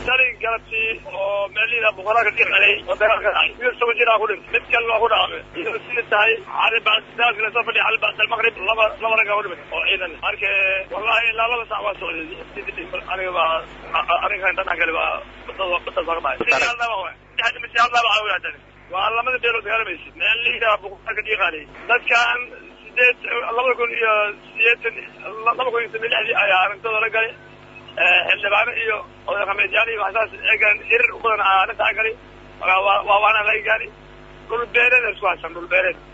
shalay galabtii oo meelihii boqoraa ka dhirqalay oo dagaal ka dhacay wiil toban jir aa ku dhintay mid kale waa ku dhacmay iyadoo sida tahay cali bacdaalka lasoo fadhiya cali bacd almaqrib laba laba rag aa ku dhimay oo ciidan marka wallahi ilaa laba sac waa socday aniga baa arrinkan dhanac kale baa badada ka dhacay waa lamada beelood dagaalamaysa meelihii boqoraa ka dhiiqaalay dadkan sideed laba kun iyo sideetan laba kun iyo sodon lixdii ayaa arrintooda la galay xildhibaano iyo oday khameedyaal iyo waxsaas eegan hirir u badan arrintaa galay waa waana laga gaari dhul beereed isku haysan dhul beereed